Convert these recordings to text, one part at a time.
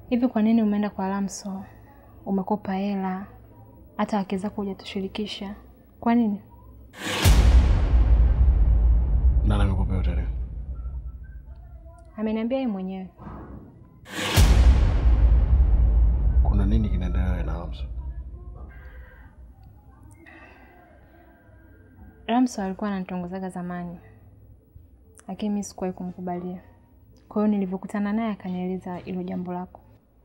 Hivi kwa nini umeenda kwa Lamso? Umekopa hela, hata wake zako hujatushirikisha. Kwa nini? Nani amekupa hiyo taarifa? Ameniambia yeye mwenyewe. Kuna nini kinaendelea na Lamso? Lamso alikuwa ananitongozaga zamani, lakini mimi sikuwahi kumkubalia. Kwa hiyo nilivyokutana naye akanieleza hilo jambo lako.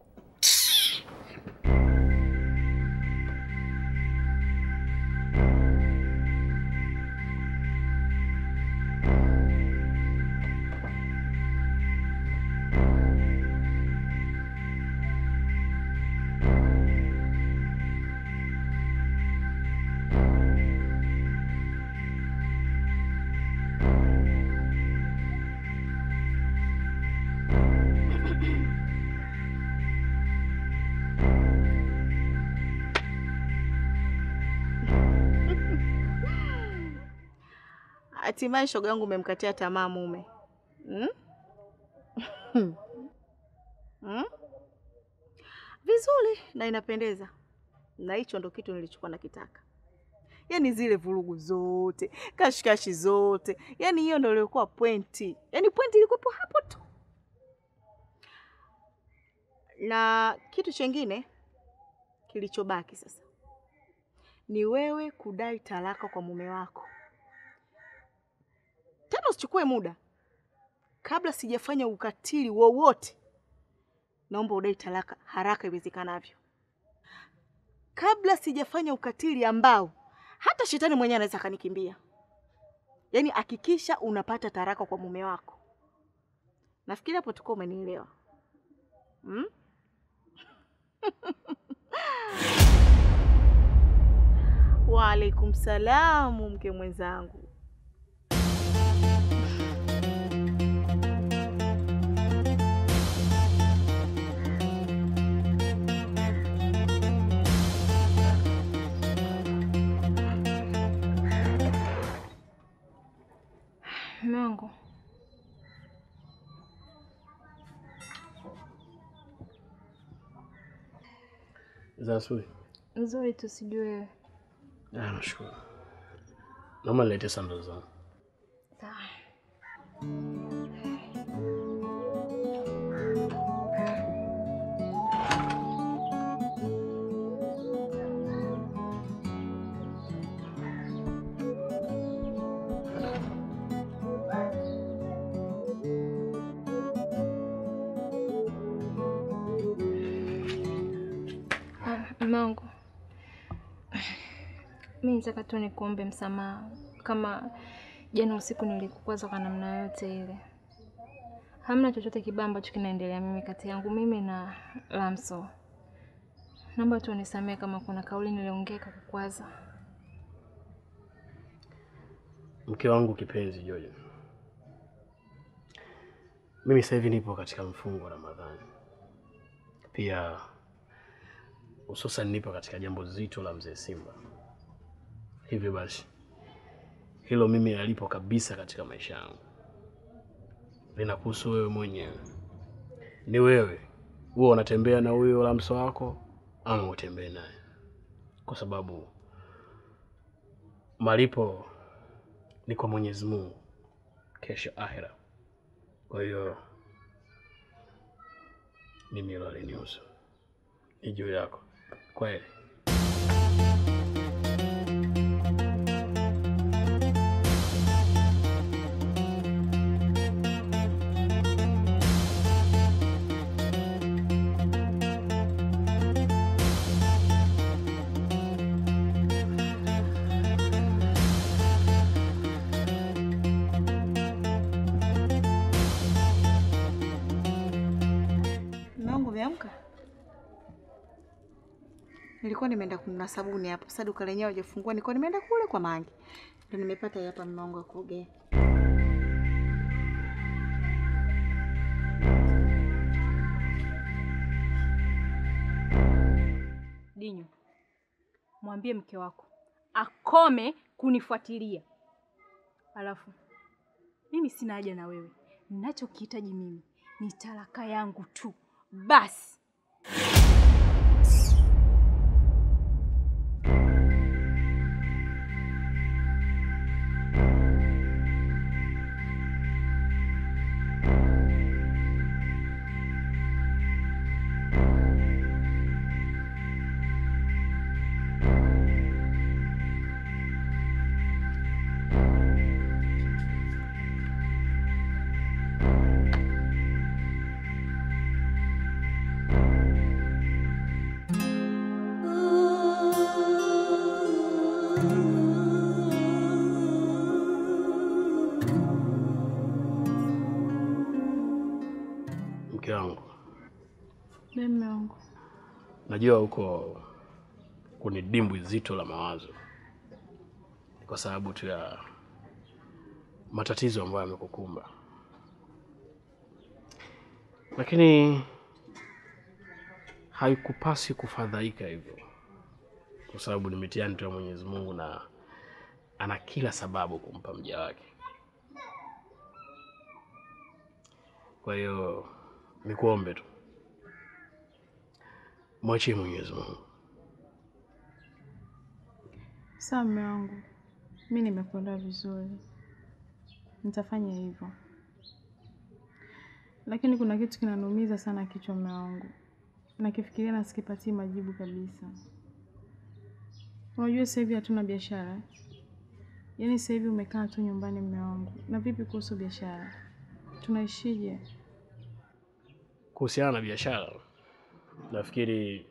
Hatimaye shoga yangu umemkatia tamaa mume hmm? hmm? Vizuri na inapendeza, na hicho ndo kitu nilichokuwa nakitaka. Yaani zile vurugu zote, kashikashi zote, yaani hiyo ndo ilikuwa pointi. Yaani pointi ilikuwepo hapo tu, na kitu chengine kilichobaki sasa ni wewe kudai talaka kwa mume wako. Tena usichukue muda, kabla sijafanya ukatili wowote, naomba udai talaka haraka iwezekanavyo, kabla sijafanya ukatili ambao hata shetani mwenyewe anaweza akanikimbia. Yaani hakikisha unapata taraka kwa mume wako. Nafikiri hapo tuko umenielewa hmm? Waalaikum salamu, mke mwenzangu. Mume wangu, Za asubuhi. nzuri tu, sijui wewe. Ah, nashukuru. Naomba niletee sandali zangu. Sawa. Ah, mume wangu, mi nataka tu nikuombe msamaha kama jana usiku nilikukwaza kwa namna yote ile. Hamna chochote kibaya ambacho kinaendelea mimi kati yangu mimi na Lamso. Naomba tu unisamehe kama kuna kauli niliongea ikakukwaza. Mke wangu kipenzi Jojo, mimi sasa hivi nipo katika mfungo wa Ramadhani, pia hususan nipo katika jambo zito la mzee Simba. Hivyo basi hilo mimi alipo kabisa katika maisha yangu, linakuhusu wewe mwenyewe. Ni wewe huwa unatembea na huyo Lamso wako ama utembee naye, kwa sababu malipo ni kwa Mwenyezi Mungu kesho akhera. Kwa hiyo mimi hilo halinihusu, ni juu yako. Kweli Mume wangu umeamka? Nilikuwa nimeenda kununua sabuni hapo. Sasa duka lenyewe hajafungua, nilikuwa nimeenda kule kwa Mangi. Ndio nimepata hii hapa mume wangu wa kuogea. Dinyo, mwambie mke wako akome kunifuatilia. Alafu mimi sina haja na wewe, ninachokihitaji mimi ni talaka yangu tu basi. Be mme wangu. Najua huko kuni dimbwi zito la mawazo, Ni kwa sababu tu ya matatizo ambayo yamekukumba, lakini haikupasi kufadhaika hivyo, kwa sababu ni mitihani tu ya Mwenyezi Mungu na ana kila sababu kumpa mja wake. Kwa hiyo nikuombe tu mwachie Mwenyezi Mungu. Sawa mme wangu, mi nimekuelewa vizuri, nitafanya hivyo, lakini kuna kitu kinaniumiza sana kichwa mme wangu, nakifikiria na sikipatii majibu kabisa. Unajua sasa hivi hatuna biashara, yaani sasa hivi umekaa tu nyumbani mme wangu, na vipi kuhusu biashara, tunaishije? Kuhusiana na biashara, nafikiri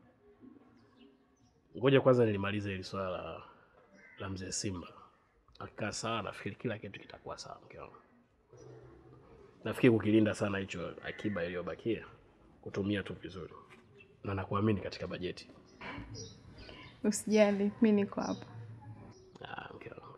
ngoja kwanza nilimalize hili swala la, la mzee Simba. Akikaa sawa, nafikiri kila kitu kitakuwa sawa. Mke wangu, nafikiri kukilinda sana hicho akiba iliyobakia, kutumia tu vizuri, na nakuamini katika bajeti. Usijali, mi niko hapa. Ah, mke wangu.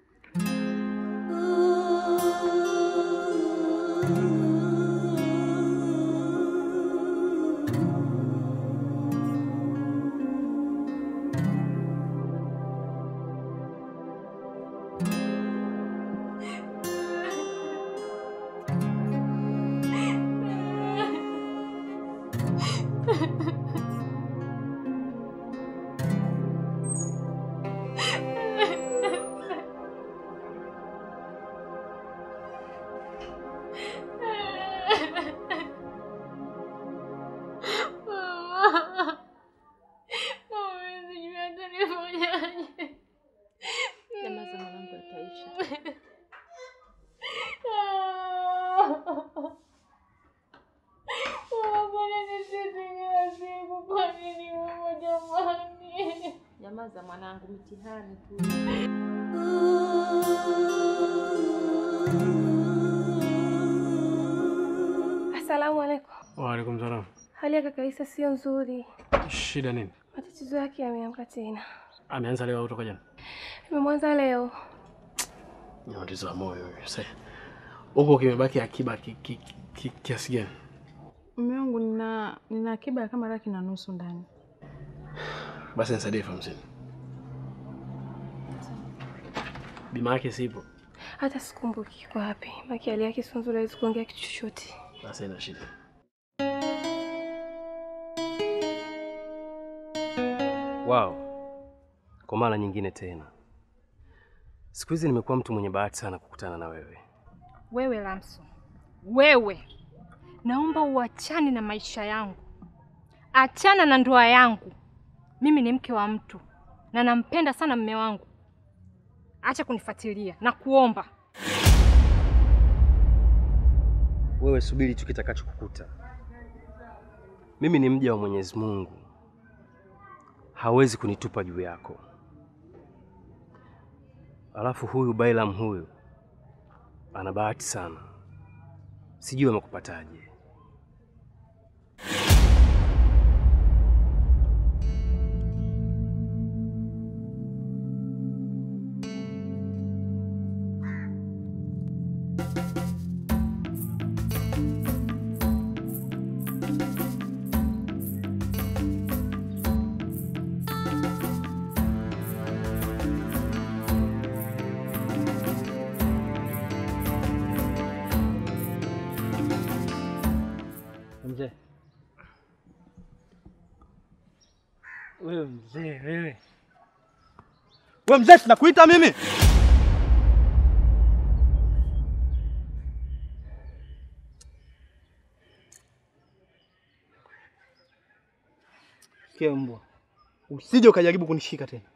Nyamaza mwanangu, yataisha. Nyamaza mwanangu, mitihani tu. Asalamu alaikum. Waalaikum salam. Hali ya kaka Isa sio nzuri, Shida nini? matatizo yake yameamka tena. Ameanza leo au toka jana? Nimemwanza leo. Ni matatizo ya moyo huyo. Sasa huko kimebaki akiba ki- ki- ki- kiasi gani? Mme wangu, nina nina akiba ya kama laki na nusu ndani. Basi nisaidie elfu hamsini. Bima yake sipo. Hata sikumbuki iko wapi, maki hali yake sio nzuri, hawezi kuongea kitu chochote. Basi ina shida. Wow, kwa mara nyingine tena, siku hizi nimekuwa mtu mwenye bahati sana kukutana na wewe. Wewe Lamso, wewe, naomba uachane na maisha yangu, achana na ndoa yangu. Mimi ni mke wa mtu na nampenda sana mme wangu. Acha kunifuatilia na kuomba. Wewe subiri tu kitakachokukuta. Mimi ni mja wa Mwenyezi Mungu, hawezi kunitupa juu yako. Alafu huyu Bailam huyu ana bahati sana, sijui amekupataje. Mzee wewe, mzee wewe, we mzee, sinakuita mimi Sikia mbwa, usije ukajaribu kunishika tena.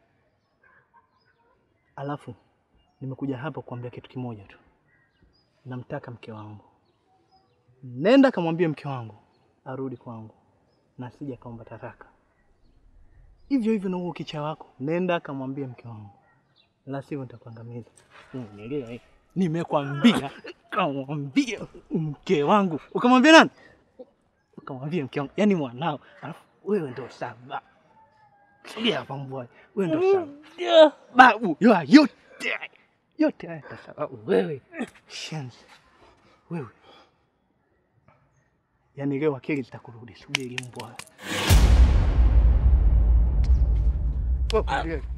Alafu nimekuja hapa kuambia kitu kimoja tu, namtaka mke wangu. Nenda kamwambie mke wangu arudi kwangu na asije akaomba taraka. Hivyo hivyo na huo kicha wako, nenda kamwambie mke wangu, la sivyo nitakuangamiza. Unielewa? eh? Nimekwambia kamwambie mke wangu. Ukamwambia nani? Kamwambie mke wangu, yani mwanao, alafu wewe ndo saba. Sogea hapa mbwa, wewe ndo saba. Babu, yo yote haya- yote haya kwa sababu wewe shenzi. Wewe. Yaani leo akili zitakurudi, subiri mbwa. Wewe.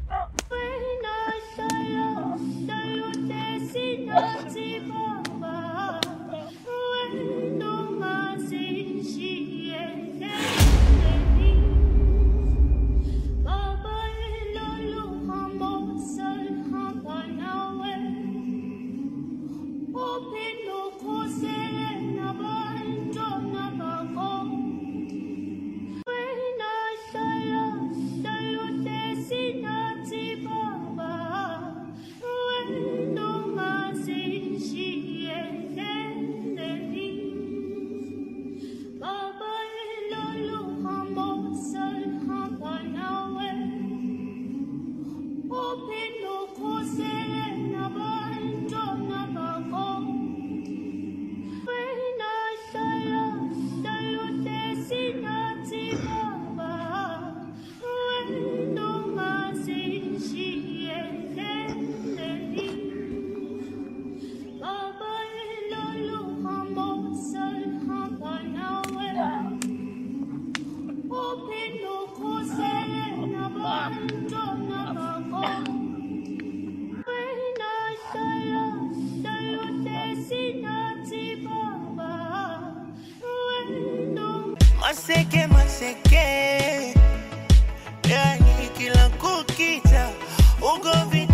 Maseke maseke, yani kila kukicha ugomvi